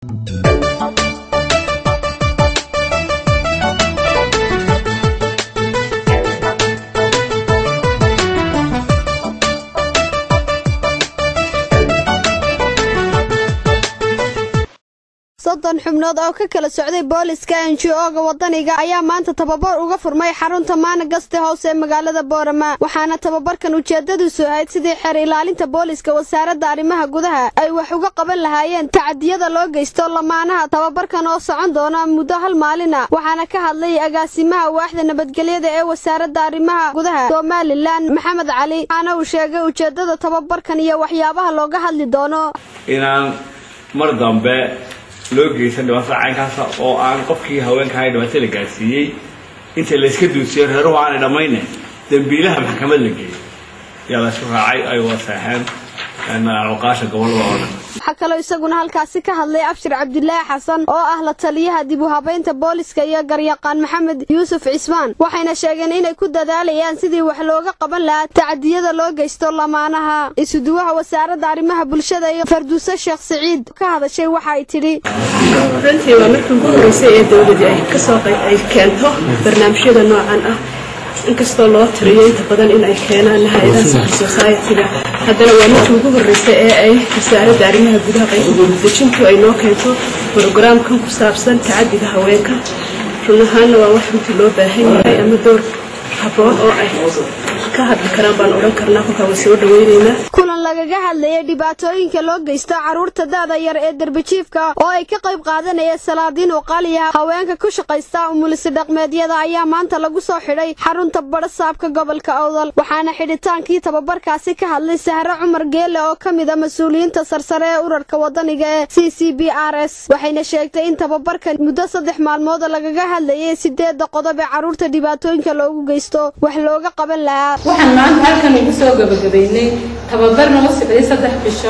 soddon xubnood oo ka kala socday booliska enji-oga wadaniga ayaa maanta tababar uga furmay xarunta maana gaste house ee magaalada boorama waxaana tababarkan ujeedadiisu ahayd sidii xeer ilaalinta booliska wasaaradda arrimaha gudaha ay wax uga qaban lahaayeen tacadiyada loo geysto lamaanaha tababarkan oo socon doona muddo hal maalina waxaana ka hadlay agaasimaha waaxda nabadgelyada ee wasaaradda arrimaha gudaha somalilan maxamed cali waxaana uu sheegay ujeedada tababarkan iyo waxyaabaha looga hadli doono inaan mar dambe loo geysan dhibaatada caynkaasa oo aan qofkii haweenkahay dhibaato la gaarsiiyey inta layska duusiyo reeruhu aanay dhammayne dambiilaha maxkamad la geeyo yaa laysku raacay ay waseexeen cuqaasha gobolada oo dhan waxaa kaloo isaguna halkaasi ka hadlay abshir cabdilaahi xasan oo ah la taliyaha dib u habaynta booliska iyo garyaqaan maxamed yuusuf cismaan waxayna sheegeen inay ku dadaalayaan sidii wax looga qaban lahaa tacadiyada loo geysto lamaanaha isuduwaha wasaaradda arrimaha bulshada iyo farduuse sheekh siciid ka hadashay waxa ay tidhi runtii waa markii ugu horeysay ee dowladii ay kasoo ay keento barnaamijyada noocan ah inkastoo loo tiriyo inta badan in ay keenaan hay-adaha civil society-ga haddana waa markii ugu horreysay ee ay wasaaradda arrimaha gudaha qaybdejintu ay noo keento brograamkan ku saabsan tacadiga haweenka run ahaanna waa wax runtii loo baahan yahay ama door habboon oo ay ka hadli karaan baan odhan karnaa kolkaa way soo dhaweynaynaa kulan lagaga hadlayay dhibaatooyinka loo geysto carruurta da'da yar ee derbijiifka oo ay ka qayb qaadanaya salaadiin uqaaliya haweenka ku shaqaysta umulisi dhaqmeedyada ayaa maanta lagu soo xidhay xarunta badhasaabka gobolka awdal waxaana xidhitaankii tababarkaasi ka hadlay sahre cumar geele oo ka mid a mas-uuliyiinta sarsare ee urarka wadaniga ee c c b r s waxayna sheegtay in tababarkan muddo saddex maalmood lagaga hadlayay sideedda qodob ee carruurta dhibaatooyinka loogu geysto wax looga qaban lahaa waxaan maanta halkan ugu soo gabagabaynay tababar noo socday saddex bisho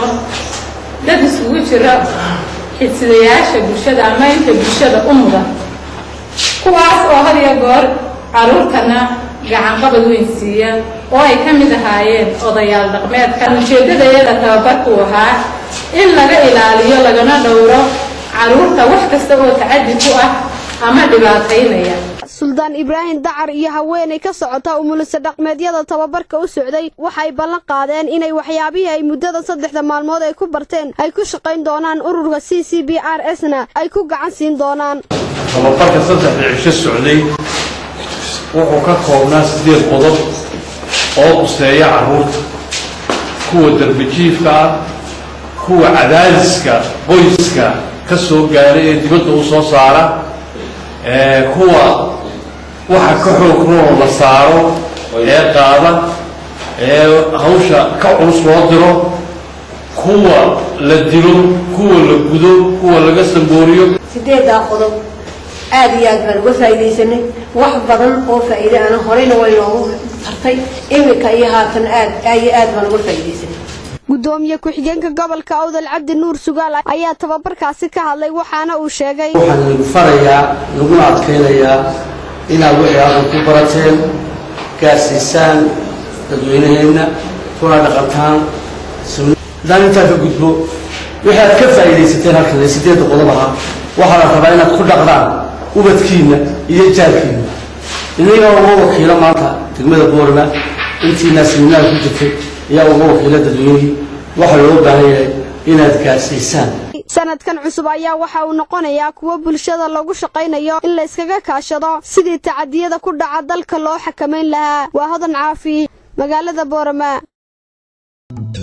dad isugu jira xidsidayaasha bulshada ama inta bulshada u mudan kuwaas oo had iyo goor carruurtana gacanqabad weyn siiya oo ay ka mid ahaayeen odayaal dhaqmeedka ujeeddadayada tababarku ahaa in laga ilaaliyo lagana dhowro carruurta wax kasta oo tacaddi ku ah ama dhibaataynaya suldaan ibraahim dacar iyo haweenay ka socota umulisa dhaqmeedyada tababarka u socday waxay ballan qaadeen inay waxyaabihii ay muddada saddexda maalmood ay ku barteen ay ku shaqayn doonaan ururka c c b r s na ay ku gacan siin doonaan tababarka saddexda cisho socday wuxuu ka koobnaa siddeed qodob oo quseeya carruurta kuwa darbijiifka ah kuwa cadaadiska qoyska ka soo gaara ee dibadda u soo saara kuwa waxa ka xoog roon la saaro ee qaada ee hawsha ka culus loo diro kuwa la dilo kuwa la gudo kuwa laga sambooriyo sideeddaa qodob aad iyo aad baan uga faa'iidaysanay wax badan oo faa'iide ana horeyna way noogu tartay iminka iyo haatan aad iyo aad baan uga faa'iidaysanay gudoomiye ku-xigeenka gobolka awdal cabdi nuur sugaal ayaa tababarkaasi ka hadlay waxaana uu sheegay waxaan lagu farayaa laguna adkaynayaa inaad wixii aadan ku barateen gaarsiisaan dadweynaheenna kuna dhaqantaan haddaan intaa ka gudbo wixii aad ka faa'iidaysateen halkan ee sideedda qodob ahaa waxaa la rabaa inaad ku dhaqdaan ubadkiinna iyo jaarkiinna inagaa uga wakiilo maanta degmada boorma intiinaa siminaar ku jirtay ayaa uga wakiilo dadweynihii waxaa loo baahan yahay inaad gaarsiisaan sanadkan cusub ayaa waxa uu noqonayaa kuwo bulshada lagu shaqaynayo in la yskaga kaashado sidii tacadiyada ku dhaca dalka loo xakamayn lahaa waa hodan caafi magaalada boorama